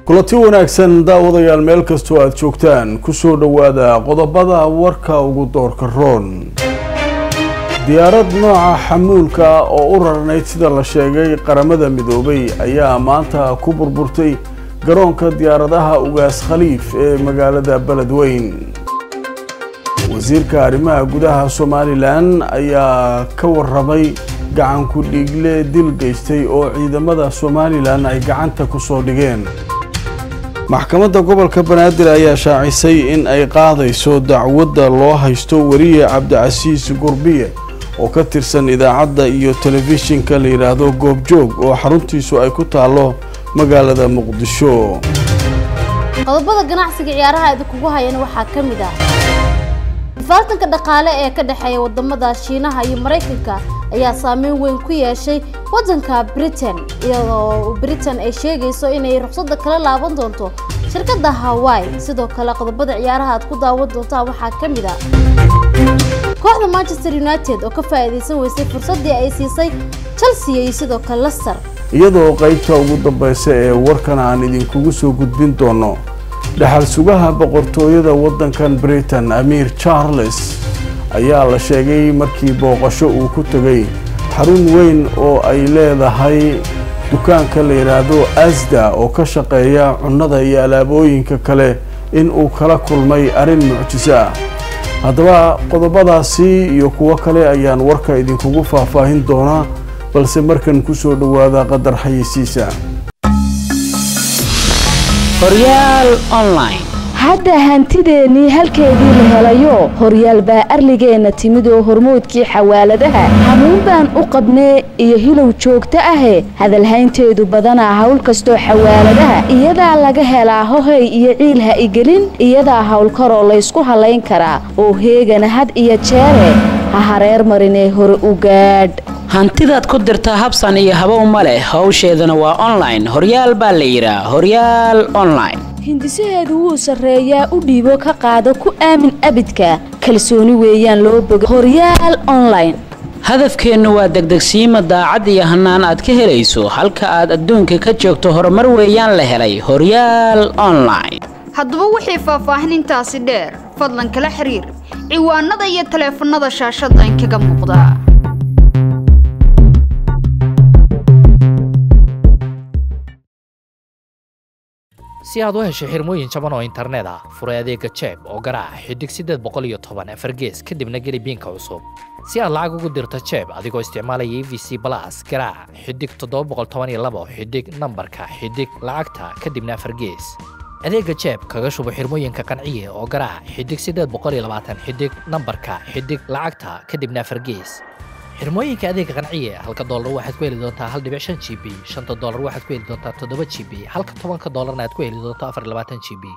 kulanti wanaagsan daawadayaal meel kastoo aada joogtaan kusoo dhowaada qodobada warka ugu doorka roon diyaarad nooca xamuulka oo u rarnayd sida la sheegay qaramada midoobay ayaa maanta ku burburtay garoonka diyaaradaha ugaas khaliif ee magaalada beledweyn wasiirka arrimaha gudaha somalilan ayaa ka waramay gacan ku dhiigle dil geystay oo ciidamada somalilan ay gacanta ku soo dhigeen maxkamadda gobolka banaadir ayaa shaacisay in ay qaadayso dacwadda loo haysto weriye cabdicasiis gurbiye oo ka tirsan idaacadda iyo telefishinka la yidhaahdo goobjoog oo xaruntiisu ay ku taallo magaalada muqdisho qodobada ganacsiga ciyaaraha idinkugu hayana waxaa ka mid ah faaltanka dhaqaale ee ka dhexeeya wadamada shiinaha iyo maraykanka ayaa saameyn weyn ku yeeshay wadanka britain iyadoo britain ay sheegayso inay ruqsadda kala laaban doonto shirkadda hawaii sidoo kale qodobada ciyaaraha aad ku daawan doontaan waxaa ka mid ah kooxda manchester united oo ka faa'iidaysan weysay fursaddii ay siisay chelsea iyo sidoo kale lester iyadoo qaybta ugu dambaysa ee warkan aan idinkugu soo gudbin doono dhaxal sugaha boqortooyada waddankan britain amiir charles ayaa la sheegay markii booqasho uu ku tegay xarun weyn oo ay leedahay dukaanka la yidhaahdo asda oo ka shaqeeya cunnada iyo alaabooyinka kale in uu kala kulmay arrin mucjiso ah haddaba qodobadaasi iyo kuwo kale ayaan warka idinkugu faahfaahin doonaa balse markan ku soo dhowaada qadar xayeysiisa horyaal online hadda hantideennii halkeedii la helayo horyaal baa arligeenna timid oo hormoodkii xawaaladaha hamuun baan u qabnee iyo hilow joogto ahe hadalhaynteedu badanaa hawl kastoo xawaaladaha iyadaa laga helaa hohay iyo ciil ha igelin iyadaa howlkaroo laysku hallayn karaa oo heegana had iyo jeere ha hareer marinee hore u gaadh hantidaad ku dirtaa habsan iyo habow ma leh howsheedana waa online horyaal baa la yidhaa horyaal online hindisaheedu wuu sarreeyaa u dhiibo ka qaado ku aamin abidka kalsooni weeyaan loo boga horyaal online hadafkeennu waa degdegsiima daacad iyo hannaan aad ka helayso halka aad adduunka ka joogto horumar weeyaan la helay horyaal online haddaba wixii faahfaahin intaasi dheer fadlan kala xiriir ciwaanada iyo taleefannada shaashadda inkaga muuqda si aad u hesho xirmooyin jaban oo internet ah furay adeega jeeb oo garaaca xidig siddeed boqol iyo toban afar gees kadibna geli biinka cusub si aad lacag ugu dirto jeeb adigoo isticmaalaya e v c balas garaaca xidig toddoba boqol toban iyo labo xidig nambarka xidig lacagta kadibna afar gees adeega jeeb kaga shubo xirmooyinka qanciye oo garaaca xidig siddeed boqol iyo labaatan xidig nambarka xidig lacagta kadibna afar gees xirmooyinka adeega qanciye halka doolar waxaad ku heli doontaa hal dhibic shan g b shanta doolar waxaad ku heli doontaa toddoba g b halka tobanka doolarna aad ku heli doonto afar labaatan g b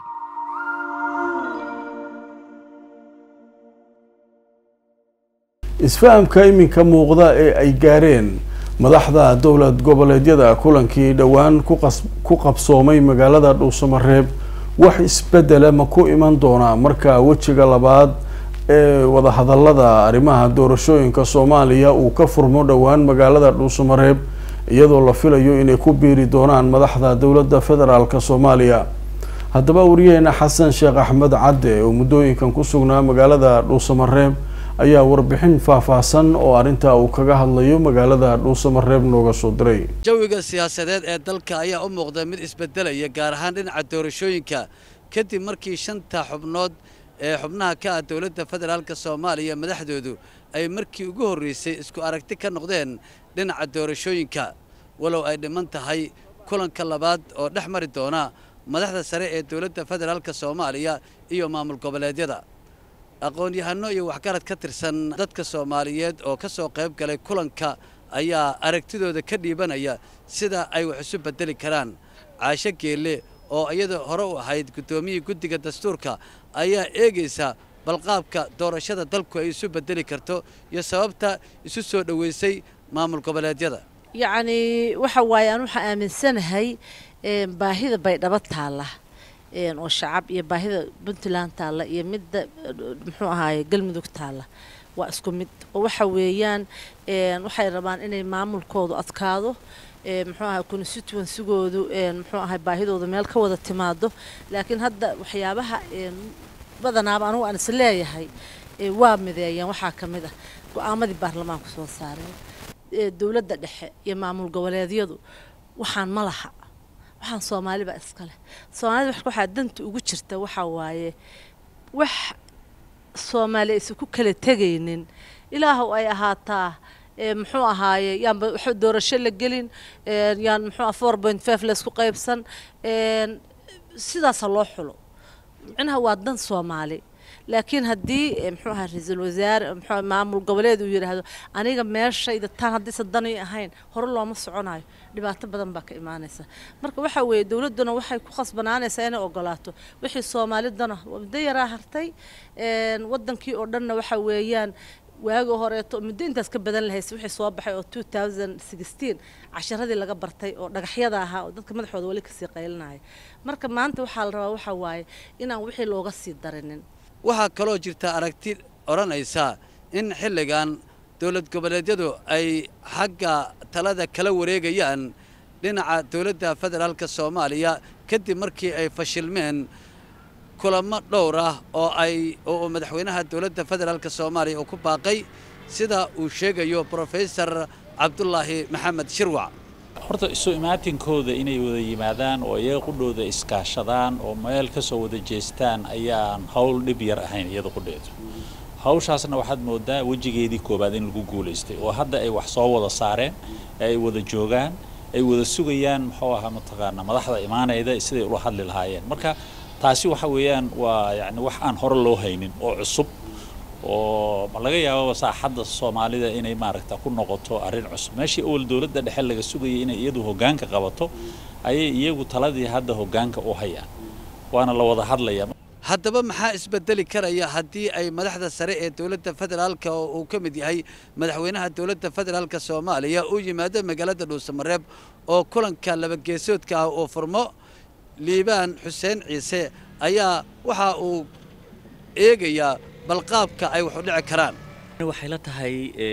isfahamka iminka muuqda ee ay gaareen madaxda dowlad goboleedyada kulankii dhowaan ku qabsoomay magaalada dhuusamareeb wax isbedela ma ku iman doonaa marka wejiga labaad ee wadahadalada arrimaha doorashooyinka soomaaliya uu ka furmo dhowaan magaalada dhuusamareeb iyadoo la filayo inay ku biiri doonaan madaxda dowladda federaalk soomaaliya haddaba wariyaheena xasan sheekh axmed cadde oo muddooyinkan ku sugnaa magaalada dhuusamareeb ayaa warbixin faahfaahsan oo arrintaa uu kaga hadlayo magaalada dhuusamareeb nooga soo diray jawiga siyaasadeed ee dalka ayaa u muuqda mid isbedelaya gaar ahaan dhinaca doorashooyinka kadib markii shanta xubnood ee xubnaha ka ah dowladda federaalk soomaaliya madaxdoodu ay markii ugu horraysay isku aragti ka noqdeen dhinaca doorashooyinka walow ay dhiman tahay kulanka labaad oo dhex mari doona madaxda sare ee dowladda federaalk soomaaliya iyo maamul goboleedyada aqoon-yahano iyo waxgarad ka tirsan dadka soomaaliyeed oo ka soo qayb galay kulanka ayaa aragtidooda ka dhiibanaya sida ay wax isu beddeli karaan caasho geelle oo iyada hore u ahayd guddoomiyii guddiga dastuurka ayaa eegaysa balqaabka doorashada dalku ay isu beddeli karto iyo sababta isu soo dhoweysay maamul goboleedyada yacnii waxa waaye aan waxaa aaminsanahay baahida baydhabo taalla oo shacab iyo baahida puntland taalla iyo midda muxuu ahaaye galmudug taalla waa isku mid oo waxa weeyaan waxay rabaan inay maamulkoodu adkaado muxuu ahay constituencygoodu muxuu ahay baahidooda meel ka wada timaado laakiin hadda waxyaabaha badanaaba anugu aan is leeyahay waa mideeyeen waxaa ka mid ah go-aamadii baarlamaanku soo saareen dowladda dhexe iyo maamul goboleedyadu waxaan ma laha waxaan soomaaliba iska leh soomaalida waxaa danta ugu jirta waxaa waaye wax soomaali aysan ku kala tegaynin ilaahow ay ahaataa muxuu ahaaye yaanba wax doorasho la gelin yaan muxuu four point five laysku qaybsan sidaasa loo xulo micnaha waa dan soomaali laakiin haddii muxuu ahaa ra-iisul wasaare muxuu maamul goboleed uu yidhaahdo aniga meeshayda tan haddaysan dani ahayn hore looma soconayo dhibaato badan baa ka imaanaysa marka waxa weeye dowladduna waxay ku khasbanaanaysaa inay ogolaato wixii soomaalidana muddo yaraa hartay waddankii oo dhanna waxa weeyaan waagi horeeto muddo intaas ka badan lahayse wixii soo baxay oo two thousand sixteen casharadii laga bartay oo dhagaxyada ahaa oo dadka madaxooda weli kasii qaylinaya marka maanta waxaa la rabaa waxa waaye inaan wixii looga sii darinin waxaa kaloo jirta aragti odhanaysa in xilligan dowlad goboleedyadu ay xagga talada kala wareegayaan dhinaca dowladda federaalka soomaaliya kadib markii ay fashilmeen kulamo dhowr ah oo ay oo madaxweynaha dowladda federaalka soomaaliya uu ku baaqay sida uu sheegayo brofesor cabdulaahi maxamed shirwac horta isu imaatinkooda inay wada yimaadaan oo iyaga qudhooda iskaashadaan oo meel ka soo wada jeestaan ayaan howl dhib yar ahayn iyada qudheedu hawshaasna waxaad moodaa wejigeedii koowaad in lagu guulaystay oo hadda ay wax soo wada saareen ay wada joogaan ay wada sugayaan muxuu ahaa mataqaanaa madaxda imaanayda siday ula hadli lahaayeen marka taasi waxa weeyaan waa yacni wax aan hore loo haynin oo cusub oo ma laga yaababa saaxadda soomaalida inay maaragta ku noqoto arrin cusub meeshii awal dowladda dhexe laga sugayay inay iyadu hoggaanka qabato ayay iyagu taladii hadda hoggaanka u hayaan waana la wada hadlayaa haddaba maxaa isbedeli karaya haddii ay madaxda sare ee dowladda federaalka oo uu ka mid yahay madaxweynaha dowladda federaalka soomaaliya uu yimaado magaalada dhuusamareeb oo kulanka labageesoodka ah uu furmo liibaan xuseen ciise ayaa waxa uu eegayaa balqaabka ay wax u dhici karaan waxay la tahay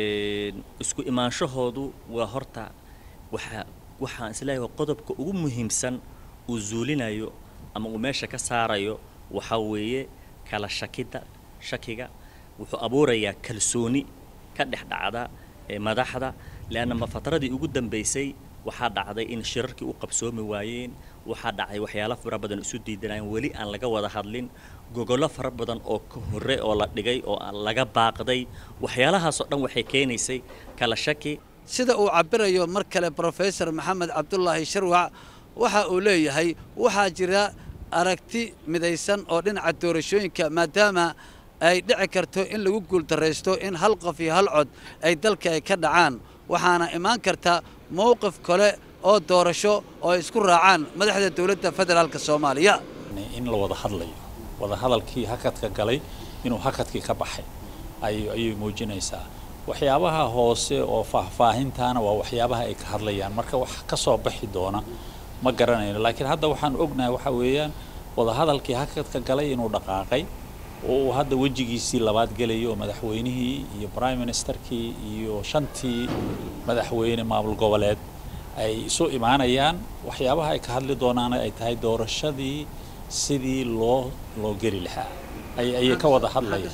isku imaanshahoodu waa horta waxa waxaan isleeyahay qodobka ugu muhiimsan uu zuulinayo ama uu meesha ka saarayo waxaa weeye kala shakida shakiga wuxuu abuurayaa kalsooni ka dhex dhacda madaxda leanna ma fatradii ugu dambaysay waxaa dhacday in shirarkii u qabsoomi waayeen waxaa dhacay waxyaalo fara badan isu diidanayeen weli aan laga wada hadlin gogollo fara badan oo ka horre oo la dhigay oo aan laga baaqday waxyaalahaasoo dhan waxay keenaysay kala shaki sida uu cabbirayo mar kale brofesor maxamed cabdulaahi sharwac waxa uu leeyahay waxaa jira aragti midaysan oo dhinaca doorashooyinka maadaama ay dhici karto in lagu guuldarraysto in hal qof iyo hal cod ay dalka ay ka dhacaan waxaana imaan karta mowqif kale oo doorasho oo ay isku raacaan madaxda dowladda federaalka soomaaliya in la wada hadlayo wada hadalkii hakadka galay inuu hakadkii ka baxay ayay muujinaysaa waxyaabaha hoose oo faahfaahintaana waa waxyaabaha ay ka hadlayaan marka wax ka soo baxi doona ma garanayno laakiin hadda waxaan ognahay waxa weeyaan wadahadalkii hakadka galay inuu dhaqaaqay oo uu hadda wejigiisii labaad gelayo oo madaxweynihii iyo prime ministerkii iyo shantii madaxweyne maamul goboleed ay isu imaanayaan waxyaabaha ay ka hadli doonaana ay tahay doorashadii sidii loo loo geli lahaa ayay ka wada hadlayaan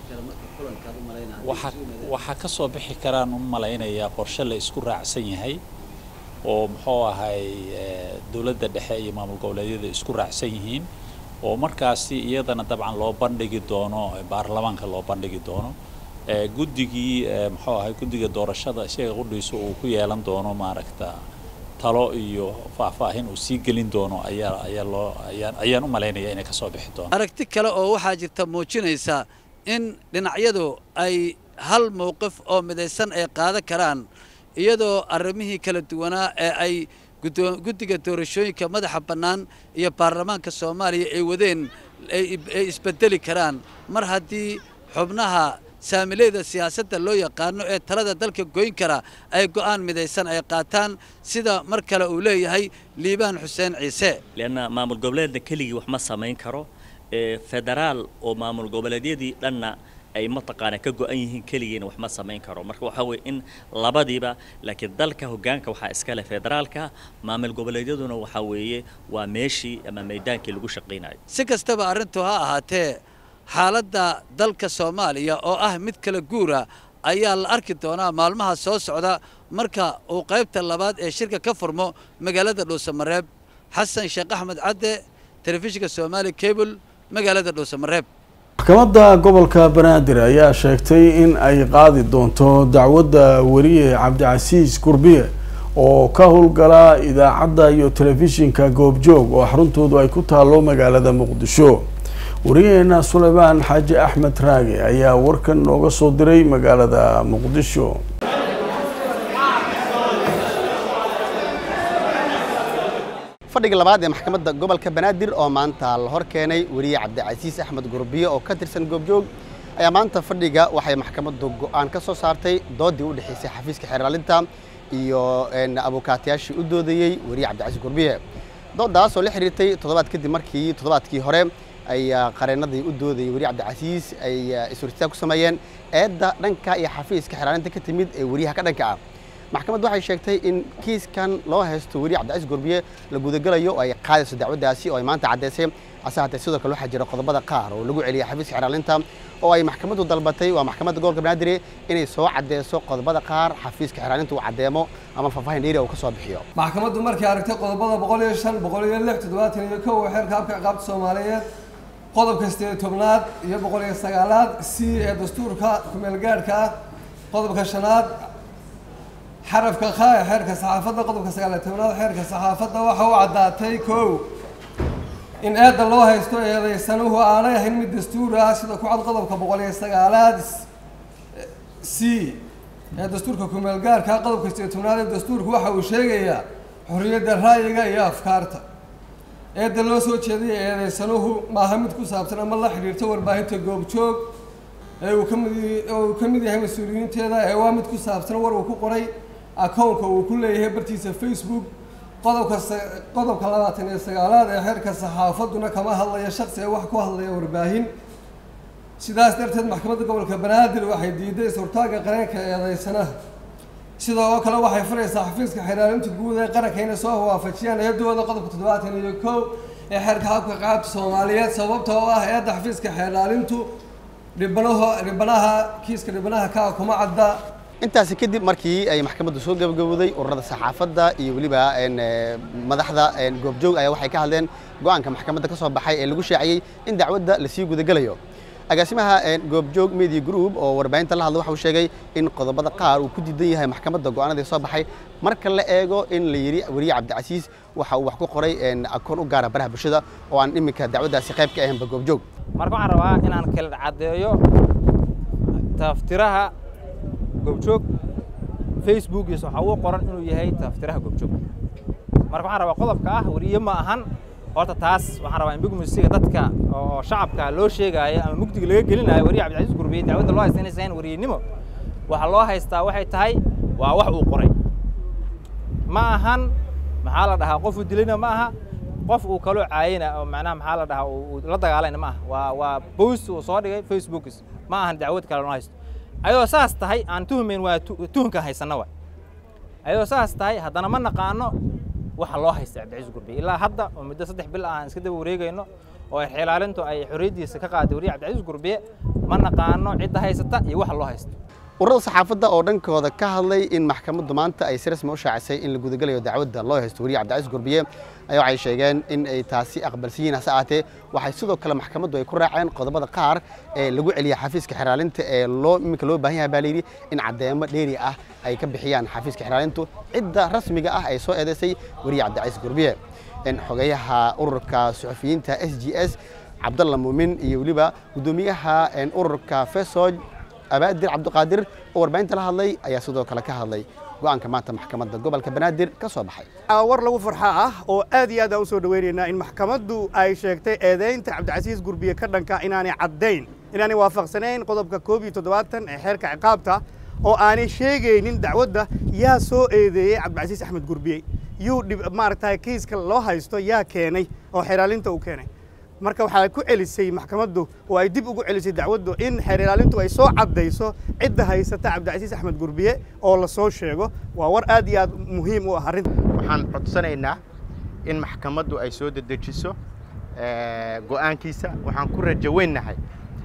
waxaa ka soo bixi karaan u malaynayaa qorshe la isku raacsan yahay oo muxuu ahay dowladda dhexe iyo maamul goboleedyada isku raacsan yihiin oo markaasi iyadana dabcan loo bandhigi doono baarlamaanka loo bandhigi doono guddigii muxuu ahay guddiga doorashada isaga qudhiisa uu ku yeelan doono maaragta talo iyo faahfaahin uu sii gelin doono ayaa ayaa loo ayaan ayaan u malaynaya inay ka soo bixi doono aragti kale oo waxaa jirta muujinaysa in dhinacyadu ay hal mowqif oo midaysan ay qaadan karaan iyadoo arrimihii kala duwanaa ee ay guddiga doorashooyinka madaxa bannaan iyo baarlamaanka soomaaliya ay wadeen ay isbedeli karaan mar haddii xubnaha saamileyda siyaasadda loo yaqaano ee talada dalka goyn kara ay go'aan midaysan ay qaataan sida mar kale uu leeyahay liibaan xuseen ciise leanna maamul goboleedna keligii wax ma samayn karo federaal oo maamul goboleedyadii dhanna ay mataqaana ka go-an yihiin keligiina wax ma samayn karo marka waxaa weeye in labadiiba laakiin dalka hoggaanka waxaa iska leh federaalka maamul goboleedyaduna waxaa weeye waa meeshii ama meydaankii lagu shaqaynayo si kastaba arrintu ha ahaatee xaaladda dalka soomaaliya oo ah mid kala guura ayaa la arki doonaa maalmaha soo socda marka uu qaybta labaad ee shirka ka furmo magaalada dhuusamareeb xasan sheekh axmed cadde telefishinka soomaali cable magaalada dhuusamareeb maxkamadda gobolka banaadir ayaa sheegtay in ay qaadi doonto dacwadda weriye cabdicasiis gurbiye oo ka howlgala idaacadda iyo telefishinka goobjoog oo xaruntoodu ay ku taalo magaalada muqdisho wariyaheena suleymaan xaaji axmed raage ayaa warkan nooga soo diray magaalada muqdisho fadhiga labaad ee maxkamadda gobolka banaadir oo maanta la hor keenay weriye cabdicasiis axmed gurbiye oo ka tirsan goobjoog ayaa maanta fadhiga waxay maxkamaddu go'aan ka soo saartay doodii u dhexaysay xafiiska xeeraalinta iyo abukaatayaashii u doodayey weriye cabdicasiis gurbiye doodaas oo la xiriirtay toddobaad kadib markii toddobaadkii hore ay qareenadii u doodayay weriye cabdicasiis ay is-hortitaan ku sameeyeen eedda dhanka iyo xafiiska xeeraalinta ka timid ee weriyaha ka dhanka ah maxkamaddu waxay sheegtay in kiiskan loo haysto weriye cabdicasiis gurbiye la gudagalayo oo ay qaadayso dacwaddaasi oo ay maanta caddaysay hase haatee sidoo kale waxaa jira qodobada qaar oo lagu celiyay xafiiska xeraalinta oo ay maxkamaddu dalbatay waa maxkamadda gobolka banaadir inay soo cadeyso qodobada qaar xafiiska xeraalinta uu caddeemo ama faahfaahin dheeri uu ka soo bixiyo maxkamaddu markay aragtay qodobada boqol iyo shan boqol iyo lix toddobaatan iyo kow xeerka habka ciqaabta soomaaliyeed qodobka sideed tobnaad iyo boqol iyo sagaalaad c ee dastuurka kumeelgaadhka ah qodobka shanaad xarafka kha ee xeerka saxaafadda qodobka sagaaliyo tobnaad xeerka saxaafadda waxa u caddaatay kow in eedda loo haysto eedaysanuhu aanay ahayn mid dastuur ah sida ku cad qodobka boqol iyo sagaalaad c ee dastuurka kumeelgaarka qodobka sideed tobnaad ee dastuurku waxa uu sheegayaa xorriyadda ra'yiga iyo afkaarta eedda loo soo jeedaya eedaysanuhu maaha mid ku saabsan ama la xidhiirto warbaahinta goobjoog ee uu ka mid uu ka mid yahay mas-uuliyiinteeda ee waa mid ku saabsan war uu ku qoray akownka uu ku leeyahay bartiisa facebook qodobka qodobka labaatan iyo sagaalaad ee xeerka saxaafadduna kama hadlaya shaksi ee wax ku hadlaya warbaahin sidaas darteed maxkamadda gobolka banaadir waxay diiday is-hortaagga qareenka eedeysanaha sidoo oo kale waxay furaysaa xafiiska xeraalinta guud ee qaranka inay soo waafajiyaan eedooda qodobka toddobaatan iyo kow ee xeerka habka qaabta soomaaliyeed sababta oo ah eedda xafiiska xeraalintu dhibanaho dhibanaha kiiska dhibanaha kaa kuma cadda intaasi kadib markii ay maxkamaddu soo gabagabowday ururada saxaafadda iyo weliba madaxda goobjoog ayaa waxay ka hadleen go'aanka maxkamadda ka soo baxay ee lagu shaaciyey in dacwadda lasii gudagelayo agaasimaha goobjoog media group oo warbaahinta la hadla waxa uu sheegay in qodobada qaar uu ku diidan yahay maxkamadda go'aanadii soo baxay marka la eego in la yidhi weriye cabdicasiis waxa uu wax ku qoray akoon u gaara baraha bulshada oo aan iminka dacwaddaasi qayb ka ahaynba goobjoog marka waxaan rabaa inaan kala caddeeyo taftiraha goobjoog facebookiisa waxaa uu qoran inuu yahay taftiraha goobjoog marka waxaan rabaa qodobka ah weriye ma ahan horta taas waxaan rabaa in bigmisiga dadka oo shacabka loo sheegaayo ama mugdiga laga gelinayo weriye cabdicasiis gurbiye dacwadda loo haysta inaysan ahayn weriyenimo waxaa loo haystaa waxay tahay waa wax uu qoray ma ahan maxaa la dhahaa qof uu dilayna ma aha qof uu kaloo caayina oo macnaha maxaa la dhahaa uu la dagaalayna ma aha waa waa post uu soo dhigay facebookis ma ahan dacwad kale loo haysto ayadoo saas tahay aan tuhumayn waa tuhunka haysanna waay ayadoo saas tahay haddana ma naqaano waxa loo haysta cabdicasiis gurbiye ilaa hadda oo muddo saddex bil ah aan iska daba wareegayno oo ay xilaalintu ay xorriyaddiisa ka qaaday weriye cabdicasiis gurbiye ma naqaano cidda haysata iyo waxa loo haysto ururada saxaafadda oo dhankooda ka hadlay in maxkamaddu maanta ay si rasmi u shaacisay in la gudagalayo dacwadda loo haysto weriye cabdicasiis gurbiye ayaa waxay sheegeen in ay taasi aqbalsan yihiin hase ahaatee waxay sidoo kale maxkamaddu ay ku raaceen qodobada qaar ee lagu celiya xafiiska xeraalinta ee loo iminka loo baahan yahay baa layidhi in caddeemo dheeri ah ay ka bixiyaan xafiiska xeraalintu cidda rasmiga ah ay soo eedaysay weriye cabdicasiis gurbiye xogeyaha ururka suxufiyiinta s g s cabdalla muumin iyo weliba guddoomiyaha ururka fesoj abaadir cabdiqaadir oo warbaahinta la hadlay ayaa sidoo kale ka hadlay go'aanka maanta maxkamadda gobolka banaadir ka soo baxay war lagu farxa ah oo aad iyo aad aan u soo dhawaynaynaa in maxkamaddu ay sheegtay eedaynta cabdicasiis gurbiye ka dhanka inaanay caddayn inaanay waafaqsanayn qodobka koob iyo toddobaatan ee xeerka ciqaabta oo aanay sheegaynin dacwadda yaa soo eedeeyey cabdicasiis axmed gurbiye yuu maaragtay kiiska loo haysto yaa keenay oo xeraalinta uu keenay marka waxaa ku celisay maxkamaddu oo ay dib ugu celisay dacwaddu in xeer ilaalintu ay soo caddayso cidda haysata cabdicasiis axmed gurbiye oo la soo sheego waa war aad iyo aad muhiim u ah arrinta waxaan codsanaynaa in maxkamaddu ay soo dedejiso go'aankiisa waxaan ku rajaweynnahay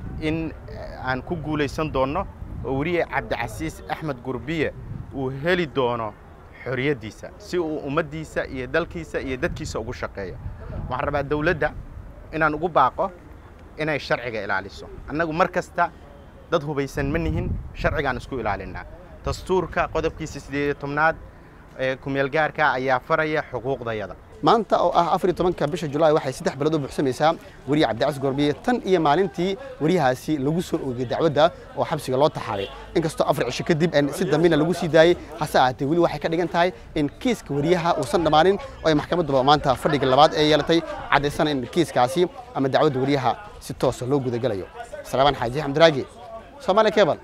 in aan ku guulaysan doonno oo weliya cabdicasiis axmed gurbiye uu heli doono xorriyaddiisa si uu ummaddiisa iyo dalkiisa iyo dadkiisa ugu shaqeeyo waxaan rabaa dawladda inaan ugu baaqo inay sharciga ilaaliso annagu mar kasta dad hubaysan ma nihin sharcigaan isku ilaalinnaa dastuurka qodobkiisa siddeed iyo tobnaad ee kumeelgaarka ayaa faraya xuquuqdayada maanta oo ah afar iyo tobanka bisha julaay waxay saddex bilood u buuxsamaysaa weriye cabdicasiis gorbiye tan iyo maalintii weriyahaasi lagu soo oogay dacwadda oo xabsiga loo taxaabay inkastoo afar cisho kadib si dambina lagu sii daayey hase ahaatee weli waxay ka dhigan tahay in kiiska weriyaha uusan dhammaanin oo ay maxkamadduba maanta fadhiga labaad ee yeelatay caddaysana in kiiskaasi ama dacwadda weriyaha si toosa loo gudagelayo salaamaan xaaji xamdiraagi soomaaliya kebal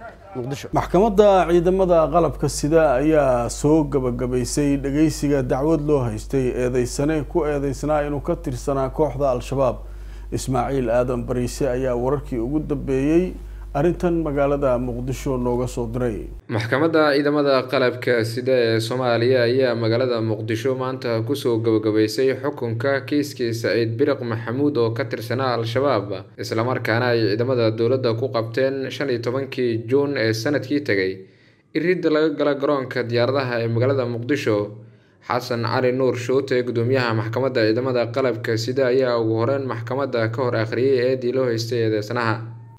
maxkamadda ciidamada qalabka sida ayaa soo gabagabaysay dhageysiga dacwad loo haystay eedeysane ku eedeysnaa inuu ka tirsanaa kooxda al-shabaab ismaaciil aadan bariise ayaa wararkii ugu dambeeyey arrintan magaalada muqdisho nooga soo diray maxkamadda ciidamada qalabka sida ee soomaaliya ayaa magaalada muqdisho maanta kusoo gabagabaysay xukunka kiiskii saciid biriq maxamuud oo ka tirsanaa al-shabaab islamarkaana ay ciidamada dowladda ku qabteen shan iyo tobankii juun ee sanadkii tegay iridda laga gala garoonka diyaaradaha ee magaalada muqdisho xasan cali nuur shuute gudoomiyaha maxkamadda ciidamada qalabka sida ayaa ugu horeyn maxkamadda ka hor akhriyay eedii loo haystay eedeysanaha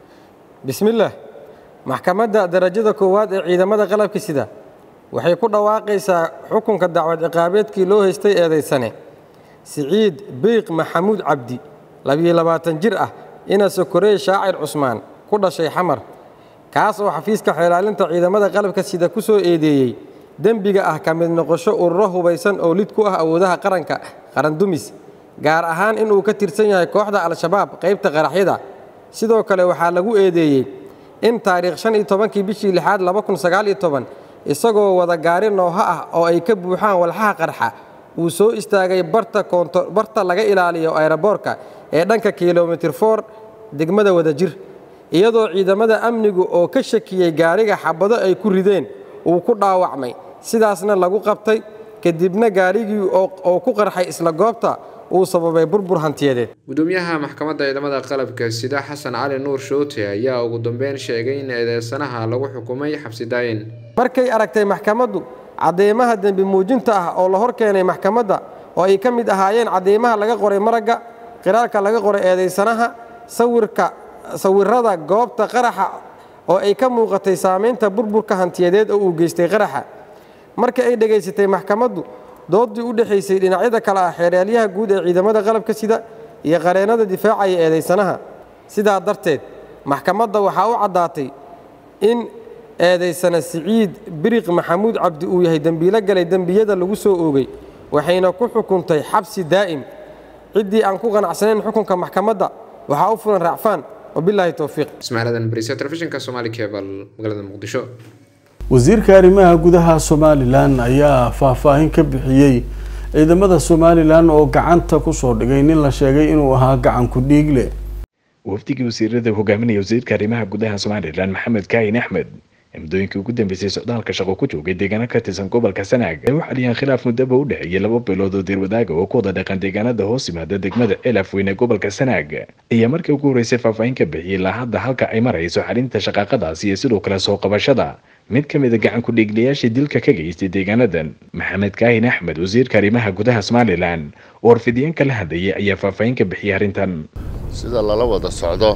bismillaah maxkamadda darajada koowaad ee ciidamada qalabka sida waxay ku dhawaaqaysaa xukunka dacwad ciqaabeedkii loo haystay eedaysane siciid biiq maxamuud cabdi labiyo labaatan jir ah ina sokorey shaacir cusmaan ku dhashay xamar kaas oo xafiiska xeelaalinta ciidamada qalabka sida ku soo eedeeyey dembiga ah ka mid noqosho ururo hubaysan oo lid ku ah awoodaha qaranka qarandumis gaar ahaan inuu ka tirsan yahay kooxda al-shabaab qaybta qaraxyada sidoo kale waxaa lagu eedeeyey in taariikh shan iyo tobankii bishii lixaad laba kun sagaal iyo toban isagoo wada gaari nooho ah oo ay ka buuxaan walxaha qarxa uu soo istaagay barta koonto barta laga ilaaliyo ayroboorka ee dhanka kilomitir for degmada wadajir iyadoo ciidamada amnigu oo ka shakiyey gaariga xabado ay ku rideen uu ku dhaawacmay sidaasna lagu qabtay kadibna gaarigii oo ku qarxay isla goobta uu sababay burbur hantiyadeed gudoomiyaha maxkamadda ciidamada qalabka sida xasan cali nuur shoote ayaa ugu dambeyn sheegay in eedeysanaha lagu xukumay xabsi daayin markay aragtay maxkamaddu cadeymaha dembi muujinta ah oo la hor keenay maxkamadda oo ay ka mid ahaayeen cadeymaha laga qoray maragga qiraalka laga qoray eedeysanaha sawirka sawirada goobta qaraxa oo ay ka muuqatay saamaynta burburka hantiyadeed oo uu geystay qaraxa marka ay dhegaysatay maxkamaddu doodii u dhexaysay dhinacyada kale ah xeeraalyaha guud ee ciidamada qalabka sida iyo qareennada difaacaya eedaysanaha sidaa darteed maxkamadda waxaa u caddaatay in eedaysana siciid biriq maxamuud cabdi uu yahay dembiilo galay dembiyada lagu soo oogay waxayna ku xukuntay xabsi daa'im ciddii aan ku qanacsanayn xukunka maxkamadda waxaa u fulan raacfaan wabilaahi towfiiq ismaaciil adan bariise telefishinka soomaali kebal magaalada muqdisho wasiirka arrimaha gudaha somalilan ayaa faahfaahin ka bixiyey ciidamada somalilan oo gacanta kusoo dhigay nin la sheegay inuu ahaa gacan ku dhiigle wafdigii wasiirada hogaaminaya wasiirka arrimaha gudaha somalilan maxamed kaahin axmed ee muddooyinkii ugu dambeysay socdaalka shaqo ku joogay deegaano ka tirsan gobolka sanaag ay u xaliyeen khilaaf muddaba u dhexeeyay laba bilood oo deerwadaaga oo ku wada dhaqan deegaanada hoos yimaada degmada elaf weyne gobolka sanaag ayaa markii ugu horreysay faahfaahin ka bixiyey ilaa hadda halka ay marayso xalinta shaqaaqadaasi iyo sidoo kale soo qabashada mid ka mid a gacan ku-dhiiglayaashii dilka ka geystay deegaanadan maxamed kaahin axmed wasiirka arrimaha gudaha somalilan oo warfidiyeenka la hadlayay ayaa faahfaahin ka bixiyay arrintan sida lala wada socdo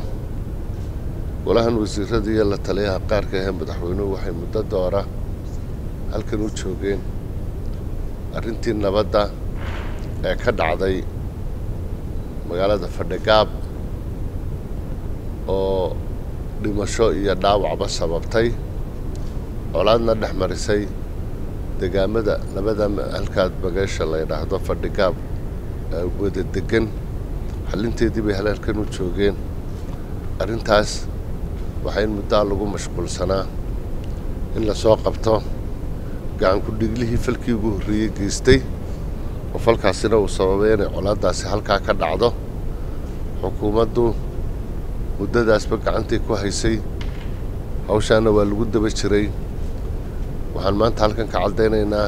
golahan wasiirada iyo la taliyaha qaarka ahee madaxweynuhu waxay muddo doora halkan u joogeen arrintii nabadda ee ka dhacday magaalada fadhigaab oo dhimasho iyo dhaawacba sababtay colaadna dhex marisay degaamada labada halkaad bageesha la ydhaahdo fadhigaab wada degan xalinteedii bay halhalkan u joogeen arrintaas waxaa in muddaa lagu mashquulsanaa in lasoo qabto gacan ku-dhiiglihii falkii ugu horreeyey geystay oo falkaasina uu sababay inay colaaddaasi halkaa ka dhacdo xukuumaddu muddadaasba gacantii ku haysay hawshaana waa lagu daba jiray waxaan maanta halkan ka caddaynaynaa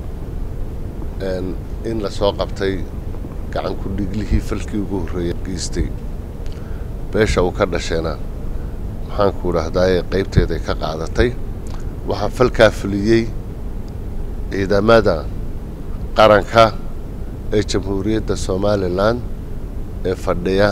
in la soo qabtay gacan ku dhiglihii falkii ugu horreeya geystay beesha uu ka dhasheena maxaanku idhaahdaaye qaybteeday ka qaadatay waxaa falkaa fuliyey ciidamada qaranka ee jamhuuriyadda somalilan ee fadhiya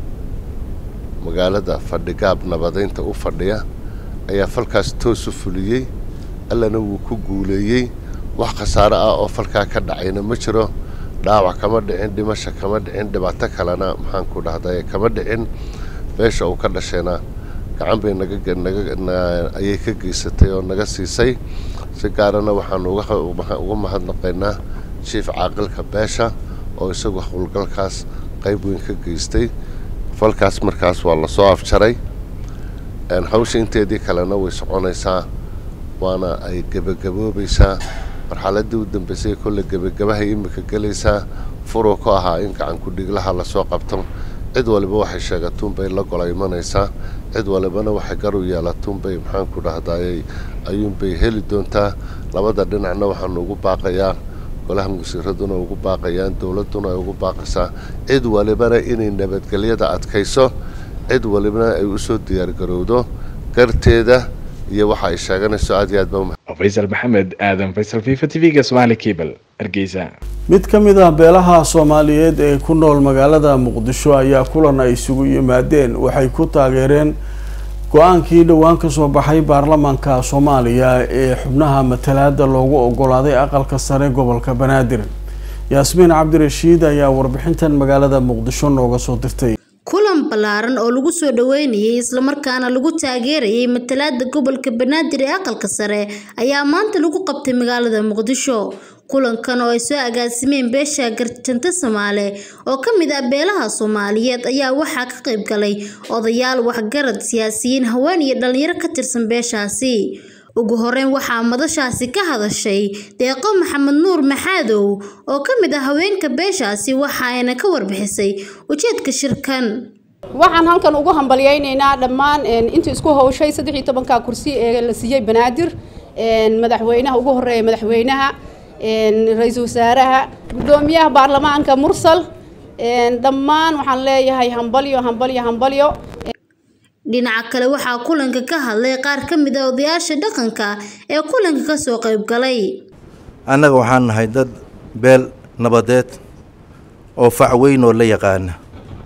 magaalada fadhigaab nabadaynta u fadhiya ayaa falkaas toosu fuliyey allana wuu ku guuleeyey wax khasaaro ah oo falkaa ka dhacayna ma jiro dhaawac kama dhicin dhimasha kama dhicin dhibaato kalena maxaanku dhahdaye kama dhicin beesha uu ka dhashayna gacan bay nagaayay ka geysatay oo naga siisay si gaarana waxaanu uga mahadnaqaynaa jiif caaqilka beesha oo isagu howlgalkaas qayb weyn ka geystay falkaas markaas waa lasoo afjaray hawsha inteedii kalena way soconaysaa waana ay gebagaboobaysaa marxaladii u dambeysay kolle gebagabahay imika gelaysaa furuu ku ahaa in gacan ku-dhiglaha lasoo qabto cid waliba waxay sheegatuunbay la gola imanaysaa cid walibana waxay garu yeelatuunbay maxaanku dhahdaayey ayuunbay heli doontaa labada dhinacna waxaanu ugu baaqayaa golaha wasiiraduna ugu baaqayaan dowladduna ay ugu baaqaysaa cid walibana inay nabadgelyada adkayso cid walibana ay usoo diyaargarowdo garteeda iyo waxa ay sheeganayso aad iyo aad ba faysal maxamed aadan faysal fifa t v-ga somaali cable hargeysa mid ka mid ah beelaha soomaaliyeed ee ku nool magaalada muqdisho ayaa kulan ay isugu yimaadeen waxay ku taageereen go-aankii dhowaan kasoo baxay baarlamaanka soomaaliya ee xubnaha matalaada loogu ogolaaday aqalka sare gobolka banaadir yaasmiin cabdirashiid ayaa warbixintan magaalada muqdisho nooga soo dirtay kulan ballaaran oo lagu soo dhaweynayay islamarkaana lagu taageerayay matalaada gobolka banaadir ee aqalka sare ayaa maanta lagu qabtay magaalada muqdisho kulankan oo ay soo agaasimeen beesha garjanta soomaale oo ka mid ah beelaha soomaaliyeed ayaa waxaa ka qayb galay odayaal waxgarad siyaasiyiin haween iyo dhalinyaro ka tirsan beeshaasi ugu horeyn waxaa madashaasi ka hadashay deeqo maxamed nuur maxaadow oo ka mid ah haweenka beeshaasi waxa ayna ka warbixisay ujeedka shirkan waxaan halkan ugu hambalyaynaynaa dhammaan intii isku hawshay saddex iyo tobanka kursi ee la siiyey banaadir madaxweynaha ugu horeeya madaxweynaha ra-iisul wasaaraha guddoomiyaha baarlamaanka mursal dhammaan waxaan leeyahay hambalyo hambalyo hambalyo dhinaca kale waxaa kulanka ka hadlay qaar ka mid a odayaasha dhaqanka ee kulanka kasoo qayb galay annaga waxaan nahay dad beel nabadeed oo fac weyn oo la yaqaana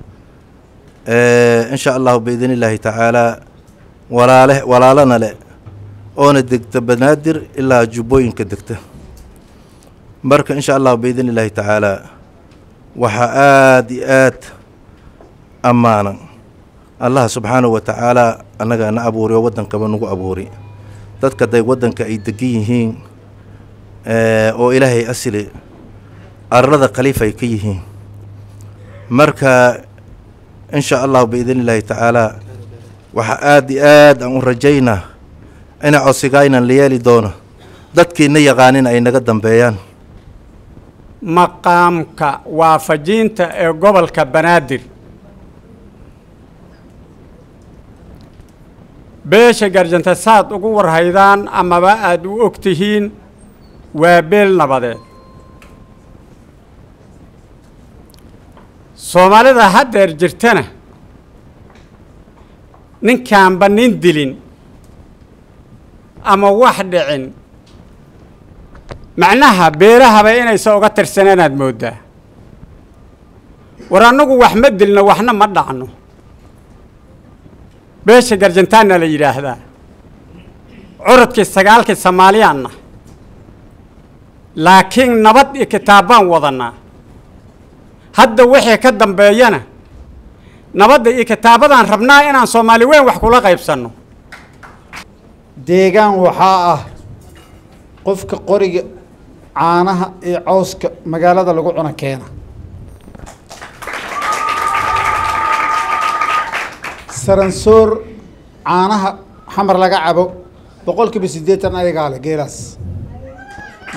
insha allahu biidn illaahi tacaalaa walaale walaalana le oona degta banaadir ilaa jubbooyinka degta marka insha allahu biidn illaahi tacaalaa waxaa aada iyo aad ammaanan allaha subxaanahu wa tacaalaa annagaa na abuuri oo waddankaba nagu abuuri dadka day waddanka ay degan yihiin oo ilaahay asli arlada khaliif ay ka yihiin marka insha allahu biidn illaahi tacaalaa waxaa aada iyo aad aan u rajaynaa ina cosigaynan la yeeli doono dadkiina yaqaanin ay naga dambeeyaan maqaamka waafajinta ee gobolka banaadir beesha garjanta saad ugu warhaydaan amaba aada u og tihiin waa beel nabadeed soomaalida haddeer jirtana ninkaanba nin dilin ama wax dhicin macnaha beelahaba inaysa uga tirsaneenaad mooddaa war annagu wax ma dilno waxna ma dhacno beesha garjantaanna la yidhaahdaa curadkii sagaalkii soomaaliyaanna laakiin nabad iyo kitaabbaan wadannaa hadda wixii ka dambeeyana nabadda iyo kitaabadaan rabnaa inaan soomaali weyn wax kula qaybsanno deegaan waxaa ah qofka qoriga caanaha iyo cawska magaalada lagu cuno keena saransoor caanaha xamar laga cabo boqolkiiba siddeetan ayagaa le geelaas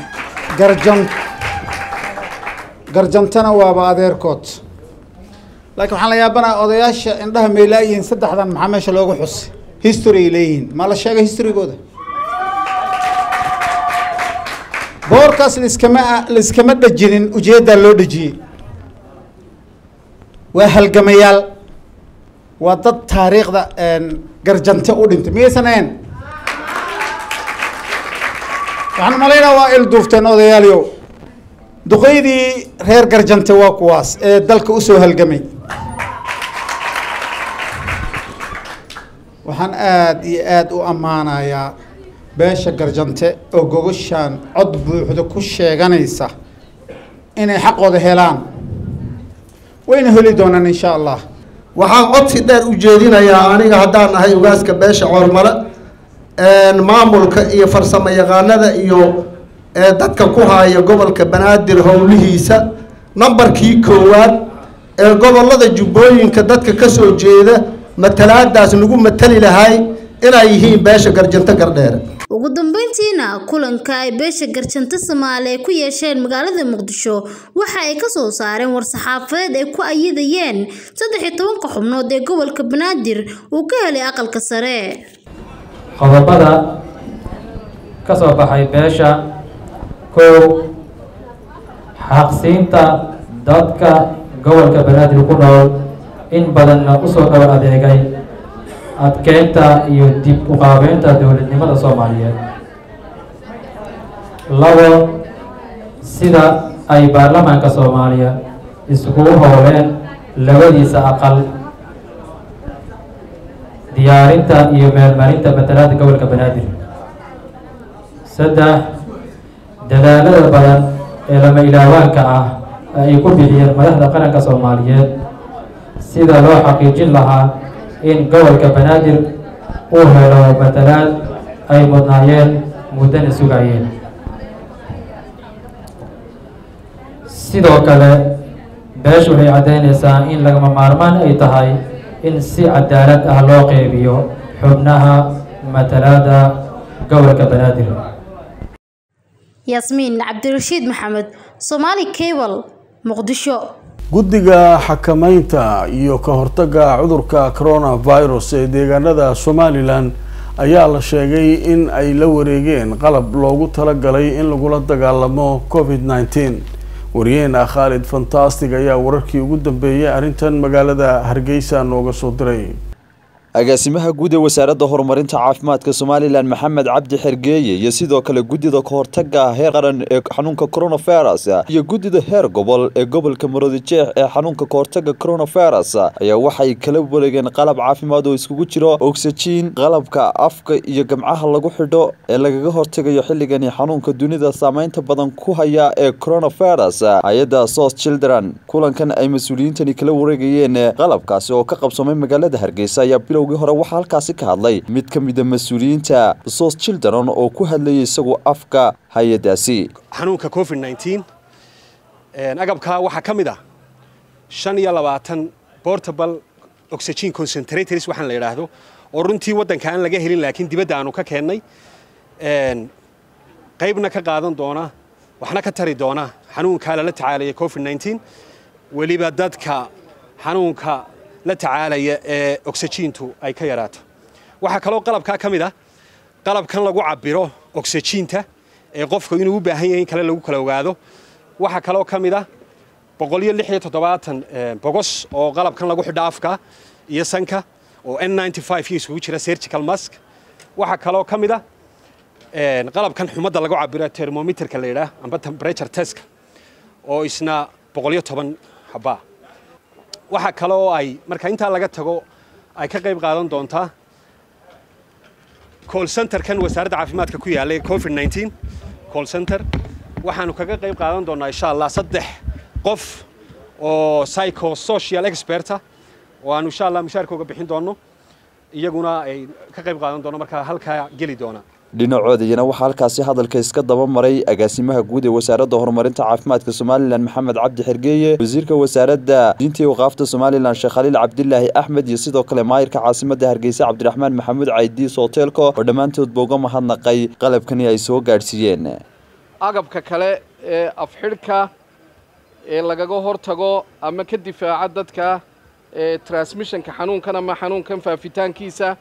garjan garjantana waaba adeerkood laakiin waxaan la yaabanaha odayaasha indhaha meylaayihiin saddexdan maxaa meesha loogu xusay history ay leeyihiin ma la sheegay historygooda boorkaas liskama liskama dhejinin ujeeddaa loo dhejiyey waa halgamayaal waa dad taariikhda garjante u dhintay miyaysan ahayn waxaan umalaynaa waa il duufteen odayaaliyow duqeydii reer garjante waa kuwaas ee dalka usoo halgamay waxaan aada iyo aada u ammaanayaa beesha garjante oo gogoshaan cod buuxda ku sheeganaysa inay xaqooda helaan wayna heli doonaan insha allah waxaan codsi dheer u jeedinayaa aniga haddaan nahay ugaaska beesha coormale maamulka iyo farsamo yaqaanada iyo dadka ku haya gobolka banaadir howlihiisa nambarkii koowaad ee gobolada jubbooyinka dadka ka soo jeeda matalaadaas nagu matali lahay inay yihiin beesha garjanto gardheere ugu dambeyntiina kulanka ay beesha garjanto soomaali ay ku yeesheen magaalada muqdisho waxa ay kasoo saareen war-saxaafadeed ay ku ayidayeen saddex iyo tobanka xubnood ee gobolka banaadir uu ka helay aqalka sare qodobada ka soo baxay beesha kow xaqsiinta dadka gobolka banaadir ku nool in badanna usoo dhawo adeegay adkeynta iyo dib u qaabeynta dowladnimada soomaaliyeed labo sida ay baarlamaanka soomaaliya iskugu howleen labadiisa aqal diyaarinta iyo meelmarinta matalaada gobolka banaadir saddex dadaalada badan ee lama ilaawaanka ah ay ku bixiyeen madaxda qaranka soomaaliyeed sida loo xaqiijin lahaa in gobolka banaadir uu helo matalaad ay mudnaayeen muddana sugayeen sidoo kale beeshu waxay caddaynaysaa in lagama maarmaan ay tahay in si cadaalad ah loo qeybiyo xubnaha matalaada gobolka banaadir yaasmiin cabdirashiid maxamed somaali cable muqdisho guddiga xakamaynta iyo ka hortagga cudurka coronavirus ee deegaanada somalilan ayaa la sheegay in ay la wareegeen qalab loogu talagalay in lagula dagaalamo covid nneteen wariyeena khaalid fantastic ayaa wararkii ugu dambeeyay arrintan magaalada hargeysa nooga soo diray agaasimaha guud ee wasaaradda horumarinta caafimaadka somalilan maxamed cabdi xergeeye iyo sidoo kale guddida kahortaga heer qaran ee xanuunka coronavirus iyo guddida heer gobol ee gobolka maroodijeex ee xanuunka kahortaga coronavirus ayaa waxay kala wareegeen qalab caafimaad oo iskugu jiro oxygen qalabka afka iyo gamcaha lagu xidho ee lagaga hortagayo xilligani xanuunka dunida saameynta badan ku haya ee coronavirus hay-adda sos children kulankan ay mas-uuliyiintani kala wareegayeen qalabkaasi oo ka qabsoomay magaalada hargeysa ayaa bilowgii hore waxaa halkaasi ka hadlay mid ka mida mas-uuliyiinta sos children oo ku hadlayay isagu afka hay-adaasi xanuunka covid nneteen agabkaa waxaa ka mid ah shan iyo labaatan portable oxygen concentrators waxaan la yidhaahdo oo runtii waddanka aan laga helin laakiin dibadda aanu ka keennay qaybna ka qaadan doona waxna ka tari doona xanuunkaa lala tacaalaya covid nneteen weliba dadka xanuunka la tacaalaya ee oxygentu ay ka yaraato waxaa kaloo qalabkaa ka mid ah qalabkan lagu cabiro oxyginta ee qofku inuu u baahan yahay in kale lagu kala ogaado waxaa kaloo ka mid ah boqoliyo lix iyo toddobaatan bogos oo qalabkan lagu xidho afka iyo sanka oo n ninety five iyo isugu jira surgical mask waxaa kaloo ka mid ah qalabkan xumadda lagu cabiro termometerka la yidhaah amba temperature testka oo isna boqoliyo toban habaa waxaa kale oo ay marka intaa laga tago ay ka qayb qaadan doontaa call centerkan wasaaradda caafimaadka ku yaallay covid nneteen call center waxaanu kaga qayb qaadan doonaa insha allah saddex qof oo psychosocial experta oo aanu insha allah mushaarkooga bixin doonno iyaguna ay ka qayb qaadan doono markaa halkaa geli doona dhinacoodayana waxaa halkaasi hadalka iska daba maray agaasimaha guud ee wasaaradda horumarinta caafimaadka somalilan maxamed cabdi xergeeye wasiirka wasaaradda diinta iyo waqaafta somalilan sheekh khaliil cabdilaahi axmed iyo sidoo kale maayirka caasimadda hargeysa cabdiraxmaan maxamuud caydiis hoteelko oo dhammaantoodba uga mahadnaqay qalabkani ay soo gaadhsiiyeen agabka kale ee afxidhka ee lagaga hortago ama ka difaaca dadka transmissionka xanuunkan ama xanuunkan faafitaankiisa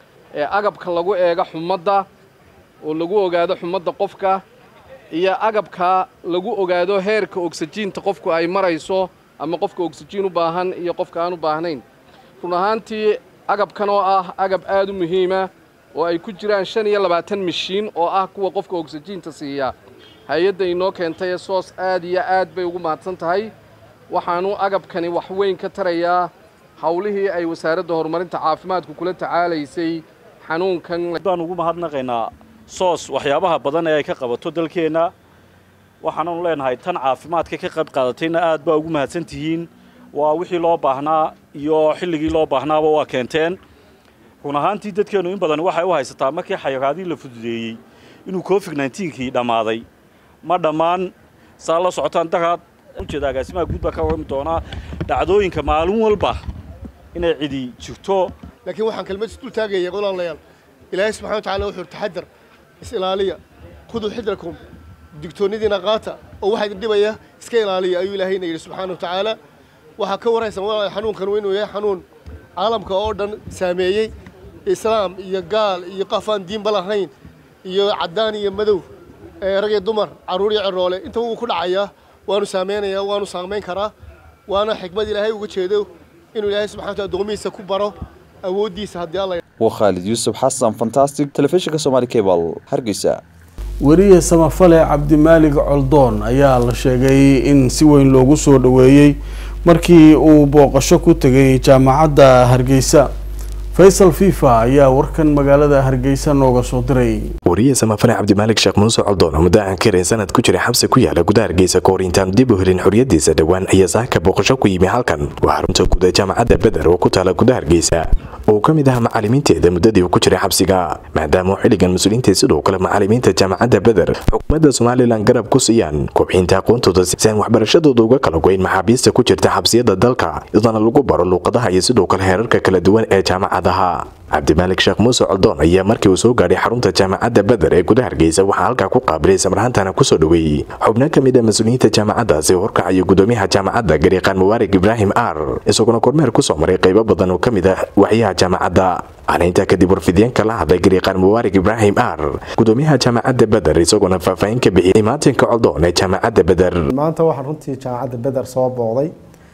agabka lagu eego xumadda oo lagu ogaado xumadda qofka iyo agabka lagu ogaado heerka ogsajiinta qofku ay marayso ama qofka ogsajiin u baahan iyo qofka aan u baahnayn run ahaantii agabkan oo ah agab aad u muhiima oo ay ku jiraan shan iyo labaatan mishiin oo ah kuwa qofka ogsajiinta siiya hay-adda inoo keentay ee soos aad iyo aad bay ugu mahadsan tahay waxaanu agabkani wax weyn ka tarayaa howlihii ay wasaaradda horumarinta caafimaadku kula tacaalaysay xanuunkan baan ugu mahadnaqaynaa soos waxyaabaha badan ee ay ka qabato dalkeenna waxaananu leenahay tan caafimaadka ka qayb qaadatayna aad baa ugu mahadsan tihiin waa wixii loo baahnaa iyo xilligii loo baahnaaba waa keenteen run ahaantii dadkeennu in badan waxay u haysataa markii xayiraadii la fududeeyey inuu covid nnetenkii dhammaaday ma dhammaan saa la socotaan daraad ujeeda agaasimaha guud baa ka warrami doonaa dhacdooyinka maalin walba inay cidi jirto laakiin waxaan kelmad isdul taagaya walaalayaal ilaahay subxana wa tacala wuxuu taxadar is ilaaliya khuduu xidrakum digtoonnadiina qaata oo waxaa idin dhibaya iska ilaaliya ayuu ilaahayna yidhi subxaana wa tacaala waxaa ka waraysan walaalayaal xanuunkan inuu yahay xanuun caalamka oo dhan saameeyey islaam iyo gaal iyo qof aan diinba lahayn iyo caddaan iyo madow rag iyo dumar carruur iyo ciroole intaba wuu ku dhacayaa waanu saameynayaa waanu saamayn karaa waana xikmad ilaahay uga jeedo inuu ilaahay subxana wataala addoomihiisa ku baro awooddiisa haddii alla waa khaalid yuusuf xasan fantastic telefishinka somaali cable hargeysa weriye samafale cabdimaalig coldoon ayaa la sheegay in si weyn loogu soo dhoweeyey markii uu booqasho ku tegay jaamacadda hargeysa faysal fifa ayaa warkan magaalada hargeysa nooga soo diray wariye samafale cabdimaalig sheekh muuse coldoon oo muddo aan karin sanad ku jiray xabsi ku yaala gudaha hargeysa kahor intaan dib u helin xorriyadiisa dhowaan ayaa saaka booqasho ku yimi halkan waa xarunta guud ee jaamacadda beder oo ku taala gudaha hargeysa oo ka mid ah macalimiinteeda muddadii uu ku jiray xabsiga maadaama uu xilligan mas-uuliyiinta sidoo kale macalimiinta jaamacadda beder xukuumadda somalilan garab ku siiyaan kobcinta aqoontooda si aan waxbarashadooda uga kala goyn maxaabiista ku jirta xabsiyada dalka iyadoona lagu baro luuqadaha iyo sidoo kale heerarka kala duwan ee jaamacadaha cabdimaalik sheekh muuse coldoon ayaa markii uu soo gaadhay xarunta jaamacadda beder ee gudaha hargeysa waxaa halkaa ku qaabilay samarhaantana kusoo dhoweeyey xubno ka mid a mas-uuliyiinta jaamacaddaasi horkacayo gudoomiyaha jaamacadda gariiqaan mubaarig ibraahim ar isaguna kormeer kusoo maray qaybo badan oo ka mid ah waxyaha jaamacadda ana intaa kadib warfideenka la hadlay gariiqaan mubaarig ibraahim ar gudoomiyaha jaamacadda beder isaguna faahfaahin ka bixiyay imaatinka coldoon ee jaamacadda beder maanta waxaan runtii jaamacadda beder soo booqday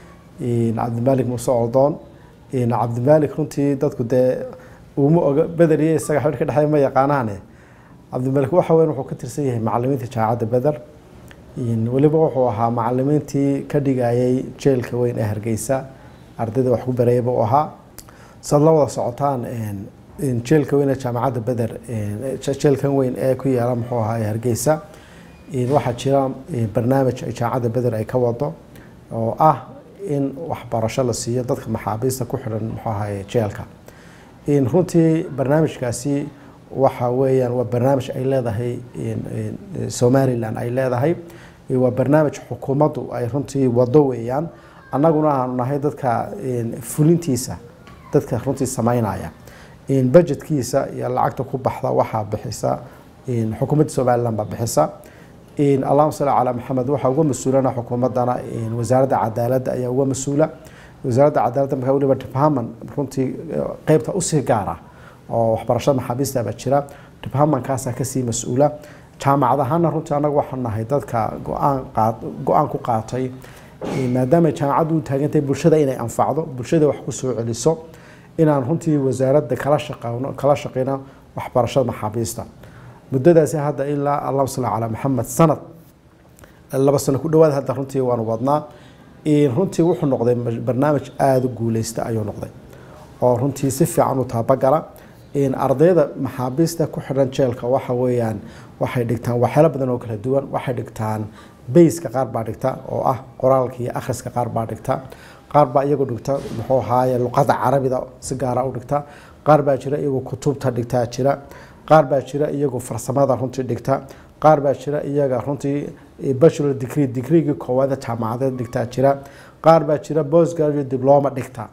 cabdimaalik muuse coldoon cabdimaalik runtii dadku dee uma oga beder iyo isaga xidh ka dhexeeya ma yaqaanaane cabdimaalik waxa weyn wuxuu ka tirsan yahay macalimiinta jaamacadda beder weliba wuxuu ahaa macalimiintii ka dhigayay jeelka weyn ee hargeysa ardayda wax ku barayaba u ahaa saad la wada socotaan jeelka weyn ee jaamacadda beder jeelkan weyn ee ku yaala muxuu ahaa hargeysa waxaa jira barnaamij ay jaamacadda beder ay ka wado oo ah in waxbarasho la siiyo dadka maxaabiista ku xidhan muxuu ahaye jeelka runtii barnaamijkaasi waxa weeyaan waa barnaamij ay leedahay somalilan ay leedahay waa barnaamij xukuumaddu ay runtii wado weeyaan annaguna aanu nahay dadka fulintiisa dadka runtii sameynaya budgetkiisa iyo lacagta ku baxda waxaa bixisa xukuumadda somalilan baa bixisa allahuma salli calaa maxamed waxaa uga mas-uulana xukuumaddana wasaaradda cadaaladda ayaa uga mas-uula wasaaradda cadaaladda markaa weliba department runtii qeybta usii gaara oo waxbarashada maxaabiista baa jira departmentkaasaa kasii mas-uula jaamacad ahaana runtii annagu waxaan nahay dadka go-aan qaad go-aan ku qaatay maadaama jaamacaddu u taagantahay bulshada inay anfacdo bulshada wax ku soo celiso inaan runtii wasaaradda kala shaqeyno kala shaqeyno waxbarashada maxaabiista muddadaasi hadda ilaa allahuma salli calaa maxamed sanad laba sano ku dhawaad hadda runtii waanu wadnaa runtii wuxuu noqday barnaamij aada u guuleysta ayuu noqday oo runtii si fiican u taabagala ardayda maxaabiista ku xidhan jeelka waxa weeyaan waxay dhigtaan waxyaalo badan oo kala duwan waxay dhigtaan bayska qaar baa dhigta oo ah qoraalka iyo akhriska qaar baa dhigta qaar baa iyagu dhigta muxuu ahaaye luqada carabida si gaara u dhigta qaar baa jira iyagu kutubta dhigtaa jira qaar baa jira iyagu farsamada runtii dhigta qaar baa jira iyaga runtii bachelor degree degreegii koowaada jaamacadeed dhigtaa jira qaar baa jira postgraduate diploma dhigta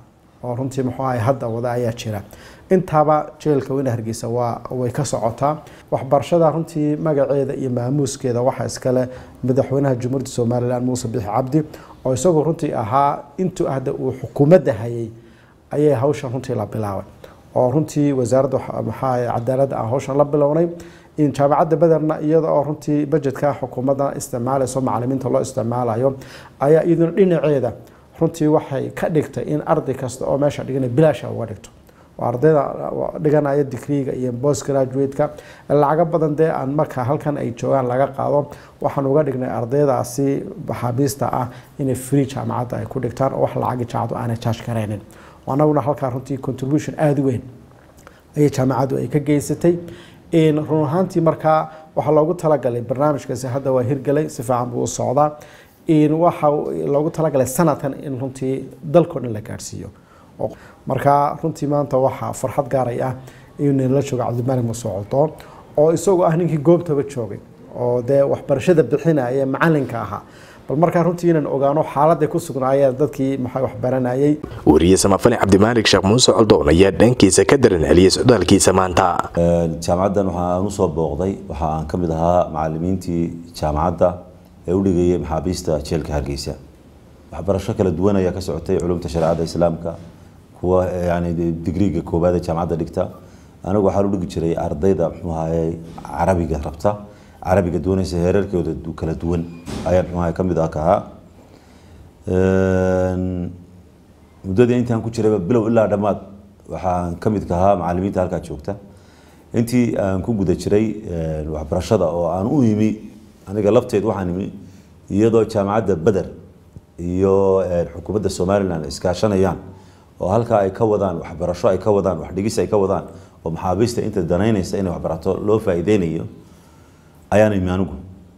oo runtii muxuu ahay hadda wada ayaa jira intaaba jeelka weyne hargeysa waa way ka socotaa waxbarashada runtii magaceeda iyo maamuuskeeda waxaa iskale madaxweynaha jamhuuriyadda somalilan muuse bixi cabdi oo isagoo runtii ahaa intuu hadda uu xukuumadda hayay ayay hawshan runtii la bilaabay oo runtii wasaaradda maxaa cadaaladda aan hawshan la bilownay in jaamacadda bederna iyada oo runtii bajetka xukuumadda isticmaalayso macalimiinta loo isticmaalayo ayaa iyaduna dhinaceeda runtii waxay ka dhigtay in arday kasta oo meesha dhigana bilaasha uga dhigto oo ardayda dhiganaya digriiga iyo post graduate-ka lacago badan dee aan marka halkan ay joogaan laga qaado waxaan uga dhignay ardaydaasi maxaabiista ah inay free jaamacadda ay ku dhigtaan oo wax lacagi jaacadu aanay charge karaynin anaguna halkaa runtii contribution aada u weyn ayay jaamacaddu ay ka geysatay run ahaantii markaa waxaa loogu talagalay barnaamijkaasi hadda waa hirgelay si fiican buu u socdaa waxa loogu talagalay sanadkan in runtii dalkao dhan la gaadhsiiyo markaa runtii maanta waxaa farxad gaaray ah inuu la joogo cabdimaalig musoocdo oo isagoo ah ninkii goobtaba joogay oo dee waxbarashada bixinaya macalinka ahaa bal markaa runtii inaan ogaano xaaladday ku sugnaayeen dadkii maxay wax baranayay wariye samafale cabdimaalig sheekh muuse coldoon ayaa dhankiisa ka daran celiyay socdaalkiisa maanta jaamacaddan waxa aan usoo booqday waxa aan ka mid ahaa macalimiintii jaamacadda ee u dhigayay maxaabiista jeelka hargeysa waxbarasho kala duwan ayaa ka socotay culumta shareecada islaamka kuwa yani digriiga koowaad ee jaamacadda dhigta anigu waxaan u dhigi jiray ardayda muxuu ahaye carabiga rabta carabiga doonaysa heerarkooda kala duwan ayaan muxuu ahaye ka mid ah ka ahaa muddadii intaan ku jirayba bilow ilaa dhammaad waxaan ka mid ka ahaa macalimiinta halkaa joogta intii aan ku guda jiray waxbarashada oo aan u imi aniga lafteed waxaan imi iyadoo jaamacadda beder iyo xukuumadda somalilan iskaashanayaan oo halkaa ay ka wadaan waxbarasho ay ka wadaan waxdhigis ay ka wadaan oo maxaabiista inta danaynaysa inay waxbarato loo faa'iideynayo ayaan imi anigu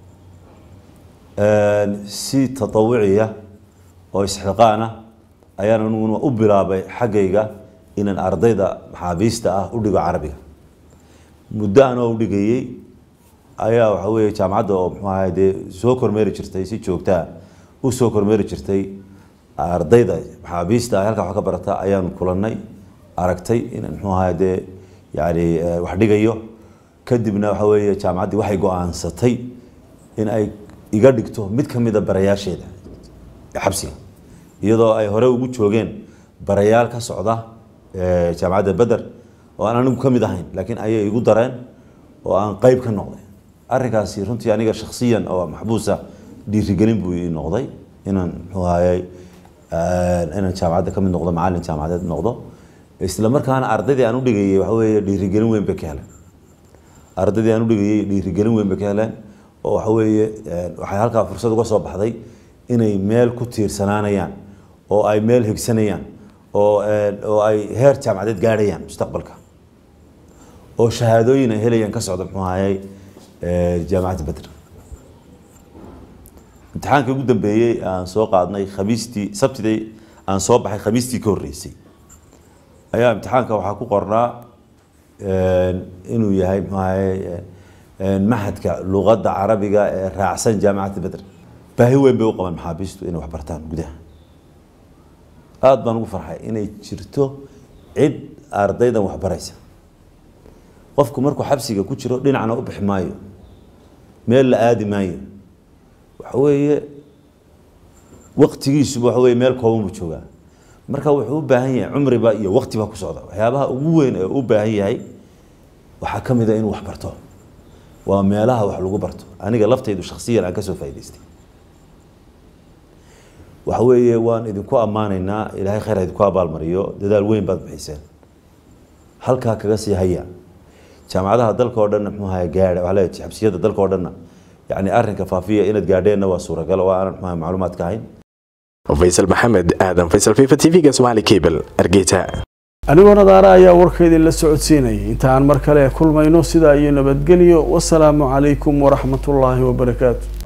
si tatawuciya oo isxiqaana ayaan aniguna u bilaabay xaggayga inaan ardayda maxaabiista ah u dhigo carabiga muddo anoo u dhigayey ayaa waxa weeye jaamacadda oo muxuu ahay dee soo kormeeri jirtay si joogtaa u soo kormeeri jirtay ardayda maxaabiista ah halkaa wax ka barata ayaan kulannay aragtay in muxuu ahay dee yani wax dhigayo kadibna waxa weeye jaamacaddii waxay go-aansatay in ay iga dhigto mid ka mida barayaasheeda xabsiga iyadoo ay hore ugu joogeen barayaal ka socda jaamacadda beder oo aan anigu ka mid ahayn laakiin ayay igu dareen oo aan qeyb ka noqday arrinkaasi runtii aniga shakhsiyan oo maxbuusa dhiirigelin buu ii noqday inaan muxuu ahayey inaan jaamacadda ka mid noqdo macallin jaamacadeed noqdo isla markaana ardaydii aan u dhigayay waxa weeye dhiirigelin weyn bay ka heleen ardaydii aan u dhigayay dhiirigelin weyn bay ka heleen oo waxa weeye waxay halkaa fursad uga soo baxday inay meel ku tiirsanaanayaan oo ay meel higsanayaan oo oo ay heer jaamacadeed gaadhayaan mustaqbalka oo shahaadooyin ay helayaan ka socda muxuu ahayey jaamacadda bedr imtixaankii ugu dambeeyey aan soo qaadnay khamiistii sabtidii aan soo baxay khamiistii ka horreysay ayaa imtixaanka waxaa ku qornaa inuu yahay muxuu ahayey maxadka luqadda carabiga ee raacsan jaamacadda bedr baahi weyn bay u qabaan maxaabiistu inay wax bartaan gudaha aada baan ugu farxay inay jirto cid ardaydan wax baraysa qofku markuu xabsiga ku jiro dhinacna u bixi maayo meel la aadi maayo waxa weeye waqtigiisuba waxa weye meel kooban buu joogaa marka wuxuu u baahan yahay cumriba iyo waqtiba ku socda waxyaabaha ugu weyn ee u baahan yahay waxaa ka mid a inuu wax barto waa meelaha wax lagu barto aniga laftaydu shaksiyan aan kasoo faa'idaystay waxa weeye waan idinku ammaanaynaa ilaahay khayr ha idinku abaalmariyo dadaal weyn baad bixiseen halkaa kaga sii haya jaamacadaha dalka oo dhanna muxuu ahay gaadha waxaa leeyahay xabsiyada dalka oo dhanna yacni arrinka faafiya inaad gaadheenna waa suuragal oo aanan muxuu ahay macluumaadka ahayn faysal maxamed aadan faysal fifa t v-ga somaali cable argeysa anigoo nadaara ayaa warkeydii la socodsiinayay inta aan mar kale kulmayno sidaa iyo nabadgelyo wasalaamu calaykum waraxmatullaahi wabarakaatu